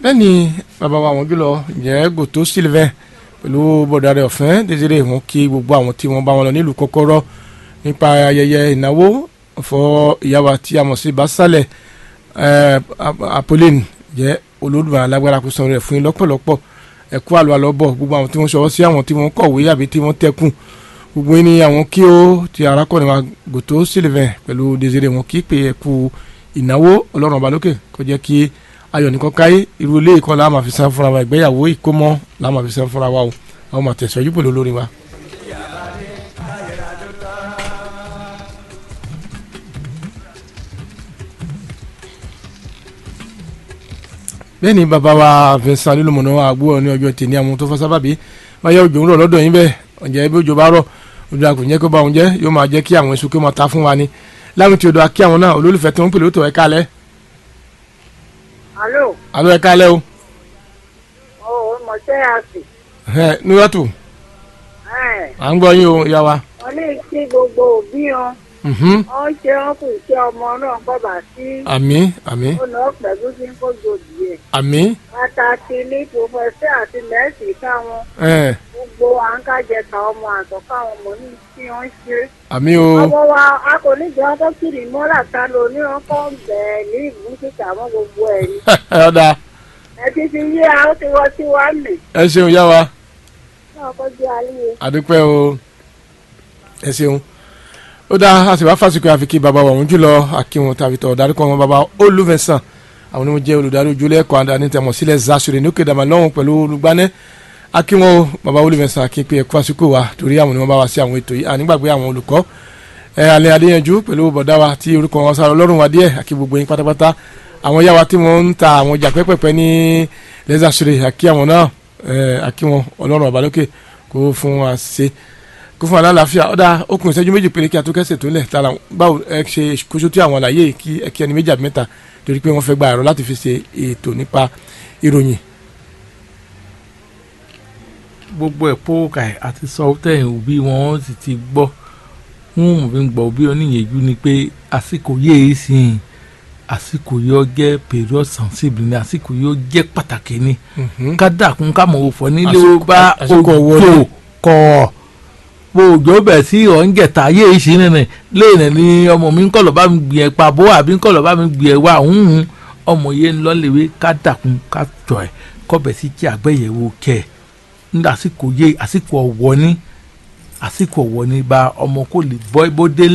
lẹ́ni bàbá wa àwọn jùlọ jẹ́ gòtó sylvain pẹ̀lú bọ̀dà rẹ̀ ọ̀fẹ́ désiré wọn kí gbogbo àwọn tí wọ́n bá wọn lọ nílùú kọ́kọ́rọ́ nípa ayẹyẹ ìnáwó fọ ìyàwó tí a mọ̀ sí basalẹ̀ apolline jẹ́ olódùmarè alágbára kó sanwó rẹ̀ fún yín lọ́pọ̀lọpọ̀ ẹ̀kú àlọ́ àlọ́bọ̀ gbogbo àwọn tí wọ́n ṣọwọ́ sí àwọn tí wọ́n kọ̀wé àbí tí wọ́n tẹ́kùn gbogbo yín ni àwọn kí ó ti arákùnrin wa gòtó sylvain pẹ̀lú désiré wọn kí pé ẹ̀kú ìnáwó ọlọ́run ọba lókè kó jẹ́ kí ayọ̀ nìkan káyé irú ilé ìkan la máa fi san fúnra wa ìgbéyàwó ìkómọ la máa fi san fúnra wa o àwọn máa tẹ̀síwájú pẹ̀lú olórin wa. bẹ́ẹ̀ ni bàbá wa Vincent lílùmọ̀nà àgbò ní ọjọ́ tèmi àwọn tó fọ́ sábàbí báyọ̀ òjò ń rọ̀ lọ́dọ̀ yín bẹ́ẹ̀ ọ̀jẹ̀ bí òjò bá rọ̀ ojú àkùn jẹ́ kó bá wọn jẹ́ yóò máa jẹ́ kí àwọn èso kí wọ́n máa ta fún wa ni láwọn tí o dọ̀ akí àwọn náà olólùfẹ́ tí wọ́n ń pèlè ó tó ẹ̀ka alẹ́. alo. alo ẹ̀ka alẹ́ o. o mọ ṣe àsì. ẹ níwájú à ń gbọ́ yín o ìyá wa. wọ́n ní kí gbogbo òbí wọn. wọ́n ṣe wọn kù iṣẹ́ ọmọ náà kọ́ bá sí. àmín àmín. ó lọ pẹ̀lú sí kó jòdì ẹ̀. àmín. pàtàkì ní pòfẹ́sẹ̀ àti nẹ́ẹ̀sì káwọn. gbogbo àǹkájẹta ọmọ àtọ́ká àwọn ọmọ ní kí wọ́n ṣe. àmín o. ọmọ wa a kò ní jẹ́ ọkọ kiri mọ́lá ta ló ní ọkọ bẹ̀ẹ̀ ní ìlú kíkà mọ́ gbogbo ẹ̀ ni. ọ̀dà. ẹ ti fi yé a ó ti wọ́ sí wa nì. ẹ ṣeun yá wa. náà kó jẹ́ alẹ́ àdúpẹ́ o ẹ ṣeun ó dá a sì wá fásikò àfikí bàbá wa òun jùlọ akínwọn tàbí tọ̀ darí kan wọn bàbá olùfẹ̀sán àwọn onímọ̀ jẹ́ olùdarí ojúlẹ̀ ẹ̀kọ́ àdáni tẹ̀mọ̀ sílẹ̀ zasure ní òkè dàmà lọ́hùn pẹ̀lú olùgbànẹ́ akínwọn bàbá olùfẹ̀sán akínpé ẹ̀kọ́ àsìkò wa torí àwọn onímọ̀ bá wa sí àwọn ètò yìí ànígbàgbé àwọn olùkọ́ ẹ alẹ́ adéyanjú pẹ̀lú bọ̀dá wa tí orúkọ wọn sáré ọlọ́run wa díẹ̀ àkí gbogbo yín pátápátá àwọn yá wa tí wọ́n ń ta àwọn ọjà pẹ́pẹ́pẹ́ ní lẹ́sàsure àkí àwọn náà àkí wọn ọlọ́run ọba lókè kó fún wa ṣe kó fún wa lálàáfíà ọ̀dà okùn ìṣẹ́jú méjì péré kí a tó kẹ́sẹ̀ tó lẹ̀ tara báwo ẹ ṣe kóso tí àwọn àlàyé kí ẹ kí ẹni méjì àbí mẹ́ta torí pé wọ́n fẹ́ gba ẹ̀rọ láti fi ṣe ètò nípa ìròyìn. gbogbo ẹ̀ pọ́ọ́kà ẹ̀ àti sọ́tẹ̀ òbí wọn sì ti gbọ́ wọn mọ̀ fi ń gbọ́ òbí oníyẹ̀jú ni pé àsìkò yéé sìn àsìkò yóò jẹ́ period sensible ni àsìkò yóò jẹ́ pàtàkì ni ká dàkún ká mọ̀ òfò nílé ó bá òjò kọ̀ bó òjò bẹ̀ sí ọ̀ǹgẹ̀ta ayé ìṣe nìyẹn lẹ́yìn ní ọmọ mi ń kọ̀ lọ́ bá mi gbìyànjú pa bó àbí ń kọ̀ lọ́ bá mi gbìyànjú wá òun ọmọ yẹn ń lọ́lẹ̀wé ká dàkún ká jọ ẹ̀ kọ́bẹ̀ sí kí àgbẹ̀yẹ̀wò kẹ̀ ń àsìkò yé àsìkò ọ̀wọ́ ní àsìkò ọ̀wọ́ ní bá ọmọ kò lè bọ́ bó délé.